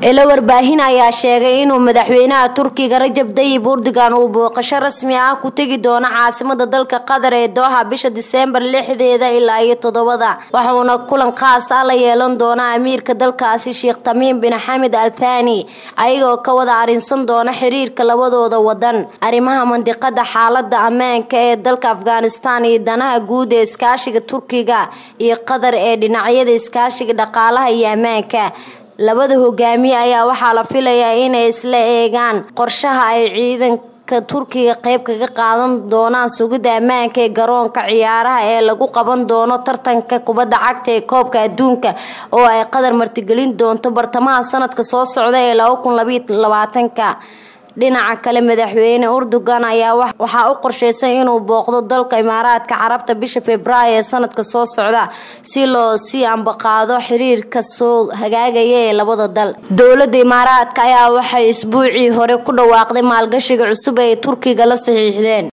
ilo warbaahin ayaa sheegay inuu madaxweynaha turkiga rajab dayib urdigan uu booqasho rasmi ah ku tegi doono caasimada dalka qatar ee dooha bisha diseembar lixdeeda ilaa iyo toddobada waxuuna kulan khaas ah la yeelan doona amiirka dalkaasi sheekh tamiim bin xamed al thani ayagoo ka wada arrinsan doona xiriirka labadooda wadan arrimaha mandiqada xaalada ammaanka ee dalka afghanistan iyo danaha guud ee iskaashiga turkiga iyo qatar ee dhinacyada iskaashiga dhaqaalaha iyo ammaanka labada hogaamiye ayaa waxaa la filayaa inay isla eegaan qorshaha ay ciidanka turkiga qeyb kaga qaadan doonaan sugidda ammaanka ee garoonka ciyaaraha ee lagu qaban doono tartanka kubadda cagta ee koobka adduunka oo ay qatar martigelin doonto bartamaha sanadka soo socda ee laba kun labaiyo labaatanka dhinaca kale madaxweyne urdugan ayaa waxaa u qorsheysan inuu booqdo dalka imaaraadka carabta bisha februaayo ee sanadka soo socda si loo sii ambaqaado xiriirka soo hagaagaya ee labada dal dowlada imaaraadka ayaa waxay isbuucii hore ku dhawaaqday maalgashiga cusub ee turkiga la saxiixdeen